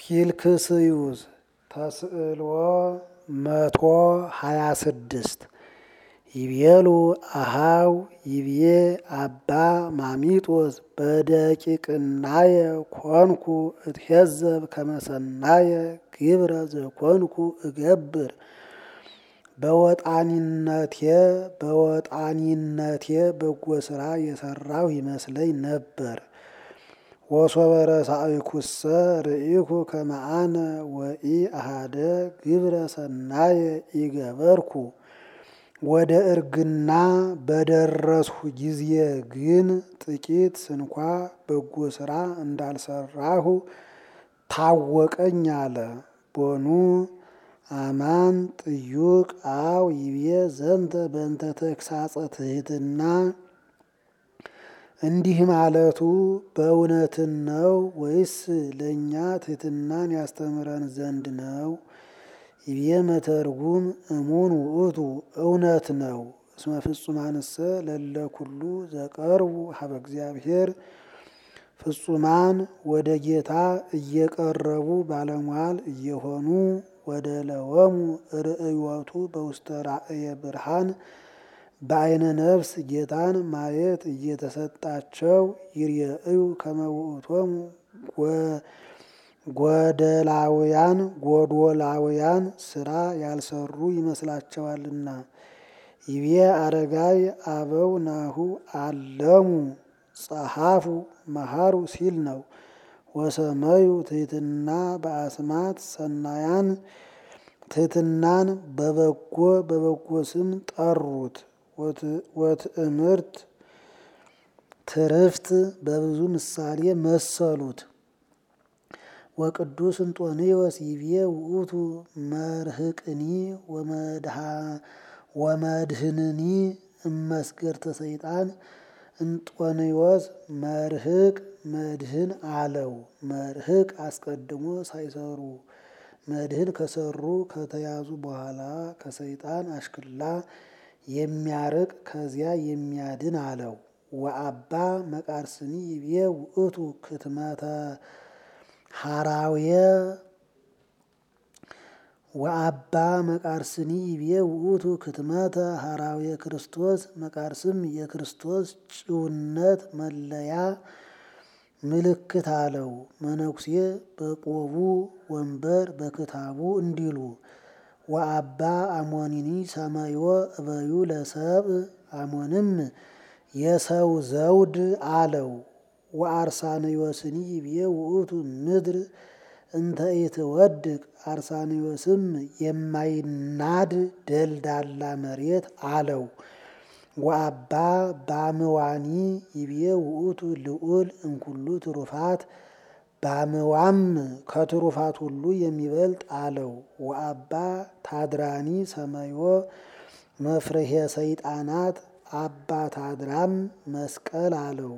ፊልክስዩስ ተስዕልዎ መቶ ሀያ ስድስት ይቤሉ አሃው ይቤ አባ ማሚጦስ በደቂቅናየ ኮንኩ እትሄዘብ ከመሰናየ ግብረ ዘኮንኩ እገብር በወጣኒነቴ በወጣኒነቴ በጎ ስራ የሰራው ይመስለኝ ነበር። ወሶበ ረሳእኩሰ ርኢኩ ከመአነ ወኢ አሃደ ግብረ ሰናየ ኢገበርኩ ወደ እርግና በደረስሁ ጊዜ ግን ጥቂት ስንኳ በጎ ስራ እንዳልሰራሁ ታወቀኝ አለ። ቦኑ አማን ጥዩቅ አው ይቤ ዘንተ በእንተ ተግሳጸ ትሕትና እንዲህ ማለቱ በእውነትን ነው ወይስ ለእኛ ትሕትናን ያስተምረን ዘንድ ነው? ይቤ መተርጉም እሙን ውእቱ እውነት ነው። እስመ ፍጹማንሰ ለለ ኩሉ ዘቀርቡ ሀበ እግዚአብሔር ፍጹማን ወደ ጌታ እየቀረቡ ባለሟል እየሆኑ ወደ ለወሙ ርእዮቱ በውስተ ራእየ ብርሃን በአይነ ነፍስ ጌታን ማየት እየተሰጣቸው ይርየእዩ ከመ ውእቶሙ ጎደላውያን ጎዶላውያን ስራ ያልሰሩ ይመስላቸዋልና። ይቤ አረጋይ አበው ናሁ አለሙ ጸሐፉ መሃሩ ሲል ነው። ወሰመዩ ትሕትና በአስማት ሰናያን ትሕትናን በበጎ በበጎ ስም ጠሩት። ወትእምርት ትርፍት በብዙ ምሳሌ መሰሉት። ወቅዱስ እንጦንዮስ ይቤ ውእቱ መርህቅኒ ወመድህንኒ እመስገርተ ሰይጣን እንጦንዮስ መርህቅ መድህን አለው። መርህቅ አስቀድሞ ሳይሰሩ መድህን ከሰሩ ከተያዙ በኋላ ከሰይጣን አሽክላ የሚያርቅ ከዚያ የሚያድን አለው። ወአባ መቃርስኒ ይቤ ውእቱ ክትመተ ሐራውየ ወአባ መቃርስኒ ይቤ ውእቱ ክትመተ ሐራውየ ክርስቶስ መቃርስም የክርስቶስ ጭውነት መለያ ምልክት አለው። መነኩሴ በቆቡ ወንበር በክታቡ እንዲሉ ወአባ አሞኒኒ ሰማዮ እበዩ ለሰብ አሞንም የሰው ዘውድ አለው። ወአርሳንዮስኒ ይቤ ውእቱ ምድር እንተ ኢትወድቅ አርሳንዮስም የማይናድ ደልዳላ መሬት አለው። ወአባ ባምዋኒ ይቤ ውእቱ ልዑል እምኩሉ ትሩፋት ባምዋም ከትሩፋት ሁሉ የሚበልጥ አለው። ወአባ ታድራኒ ሰማዮ መፍርሄ ሰይጣናት አባ ታድራም መስቀል አለው።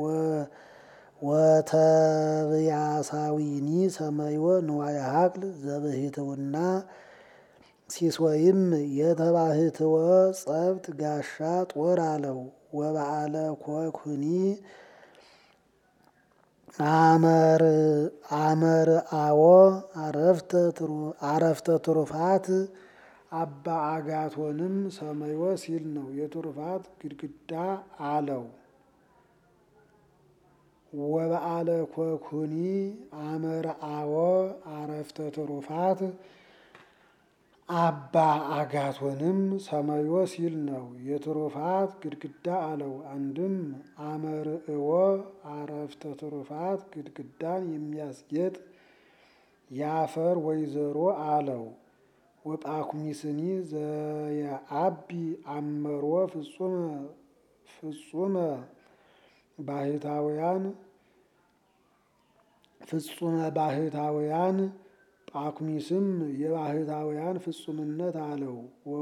ወተብያሳዊኒ ሰማዮ ንዋየ ሀቅል ዘብህትውና ሲሶይም የተባህትወ ጸብት ጋሻ ጦር አለው። ወበዓለ ኮኩኒ አመር አዎ አረፍተ ትሩፋት አባ አጋቶንም ሰማዮ ሲል ነው። የትሩፋት ግድግዳ አለው። ወበዓለ ኮኩኒ አመርአዎ አረፍተ ትሩፋት አባ አጋቶንም ሰማዮ ሲል ነው። የትሩፋት ግድግዳ አለው። አንድም አመርዕዎ አረፍተ ትሩፋት ግድግዳን የሚያስጌጥ የአፈር ወይዘሮ አለው። ወጳኩሚስኒ ዘየአቢ አመሮ ፍጹመ ፍጹመ ባህታውያን ፍጹመ ባህታውያን ጳኩሚስም የባህታውያን ፍጹምነት አለው።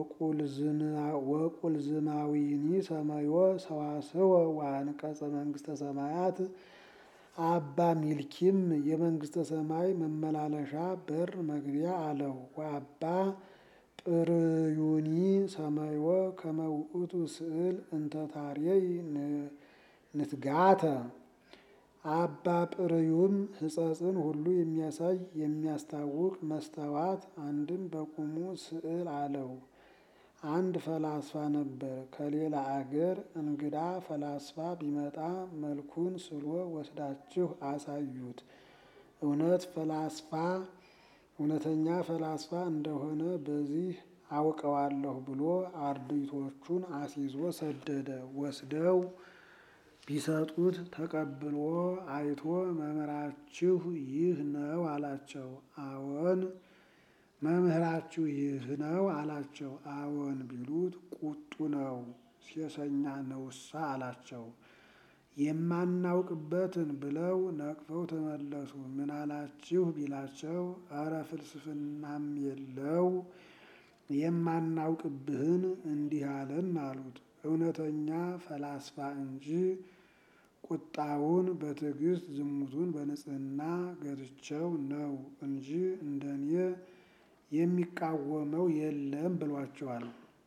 ወቁልዝማዊኒ ሰማዮ ሰዋስወ ወአንቀጸ መንግስተ ሰማያት አባ ሚልኪም የመንግስተ ሰማይ መመላለሻ በር መግቢያ አለው። ወአባ ጵርዩኒ ሰማዮ ከመ ውእቱ ስዕል እንተ ታርየይ ንትጋተ አባ ጵርዩም ሕጸጽን ሁሉ የሚያሳይ የሚያስታውቅ መስተዋት አንድም በቁሙ ስዕል አለው። አንድ ፈላስፋ ነበር። ከሌላ አገር እንግዳ ፈላስፋ ቢመጣ መልኩን ስሎ ወስዳችሁ አሳዩት፣ እውነት ፈላስፋ እውነተኛ ፈላስፋ እንደሆነ በዚህ አውቀዋለሁ ብሎ አርድእቶቹን አስይዞ ሰደደ። ወስደው ቢሰጡት ተቀብሎ አይቶ መምህራችሁ ይህ ነው አላቸው። አዎን መምህራችሁ ይህ ነው አላቸው። አዎን ቢሉት ቁጡ ነው ሴሰኛ ነውሳ አላቸው። የማናውቅበትን ብለው ነቅፈው ተመለሱ። ምን አላችሁ ቢላቸው እረ ፍልስፍናም የለው የማናውቅብህን እንዲህ አለን አሉት። እውነተኛ ፈላስፋ እንጂ ቁጣውን በትዕግስት ዝሙቱን በንጽህና ገትቸው ነው እንጂ እንደኔ የሚቃወመው የለም ብሏቸዋል።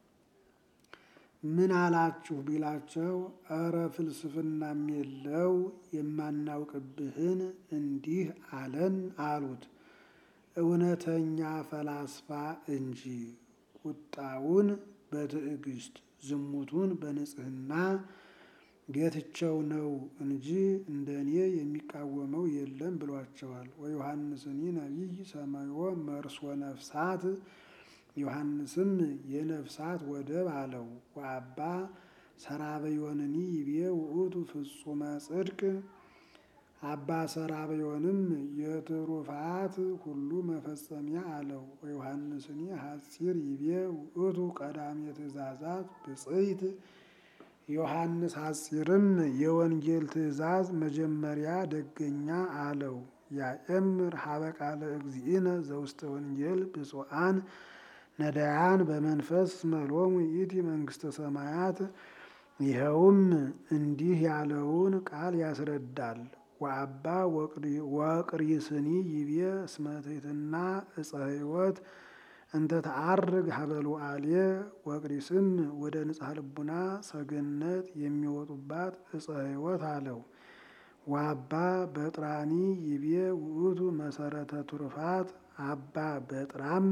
ምን አላችሁ ቢላቸው እረ ፍልስፍናም የለው የማናውቅብህን እንዲህ አለን አሉት። እውነተኛ ፈላስፋ እንጂ ቁጣውን በትዕግስት ዝሙቱን በንጽህና ገትቸው ነው እንጂ እንደኔ የሚቃወመው የለም ብሏቸዋል። ወዮሐንስኒ ነቢይ ሰማዮ መርሶ ነፍሳት ዮሐንስም የነፍሳት ወደብ አለው። ወአባ ሰራበዮንኒ ይቤ ውእቱ ፍጹመ ጽድቅ አባ ሰራበዮንም የትሩፋት ሁሉ መፈጸሚያ አለው። ወዮሐንስኒ ሐጺር ይቤ ውእቱ ቀዳሜ ትእዛዛት ብፅዕት ዮሐንስ ሐጺርም የወንጌል ትእዛዝ መጀመሪያ ደገኛ አለው። ያእምር ሀበ ቃለ እግዚእነ ዘውስተ ወንጌል ብፁዓን ነዳያን በመንፈስ መሎሙ ይእቲ መንግስተ ሰማያት። ይኸውም እንዲህ ያለውን ቃል ያስረዳል። ወአባ ወቅሪስኒ ይቤ እስመ ትሕትና ዕፀ ሕይወት እንተ ተዐርግ ሀበ ሉዓልየ ወቅሪስም ወደ ንጽሐ ልቡና ሰገነት የሚወጡባት ዕፀ ሕይወት አለው። ወአባ በጥራኒ ይቤ ውእቱ መሰረተ ትሩፋት አባ በጥራም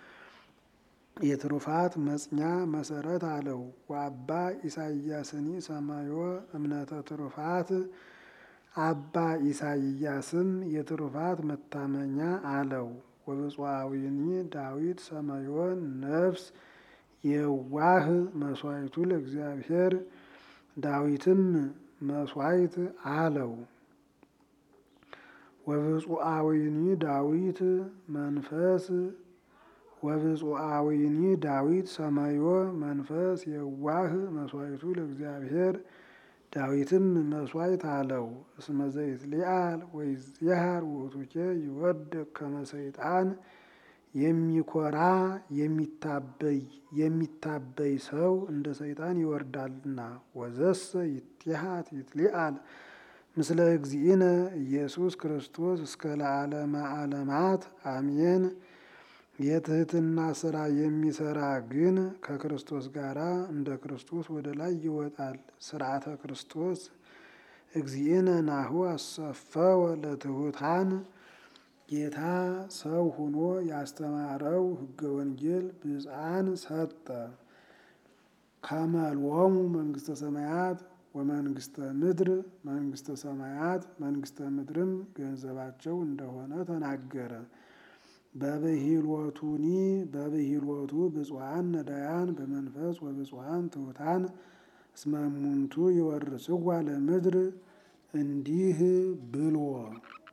የትሩፋት መጽኛ መሰረት አለው። ወአባ ኢሳይያስኒ ሰማዮ እምነተ ትሩፋት አባ ኢሳይያስም የትሩፋት መታመኛ አለው። ወብፁዓዊኒ ዳዊት ሰማዮን ነፍስ የዋህ መስዋዕቱ ለእግዚአብሔር ዳዊትም መስዋዕት አለው። ወብፁዓዊኒ ዳዊት መንፈስ ወብፁዓዊኒ ዳዊት ሰማዮ መንፈስ የዋህ መስዋዕቱ ለእግዚአብሔር ዳዊትም መስዋዕት አለው። እስመ ዘይትሊአል ወይዝየሃር ውእቱኬ ይወድቅ ከመ ሰይጣን የሚኮራ የሚታበይ የሚታበይ ሰው እንደ ሰይጣን ይወርዳልና። ወዘሰ ይትሃት ይትሊአል ምስለ እግዚእነ ኢየሱስ ክርስቶስ እስከ ለዓለመ ዓለማት አሜን። የትህትና ስራ የሚሰራ ግን ከክርስቶስ ጋር እንደ ክርስቶስ ወደ ላይ ይወጣል። ስርዓተ ክርስቶስ እግዚእነ ናሁ አሰፈወ ለትሑታን ጌታ ሰው ሆኖ ያስተማረው ሕገ ወንጌል ብፅዓን ሰጠ። ከመልዎሙ መንግስተ ሰማያት ወመንግስተ ምድር መንግስተ ሰማያት መንግስተ ምድርም ገንዘባቸው እንደሆነ ተናገረ። በብሂልወቱኒ በብሂልወቱ ብፁዓን ነዳያን በመንፈስ ወብፁዓን ትሑታን እስመ እሙንቱ ይወርስዋ ለምድር እንዲህ ብሎ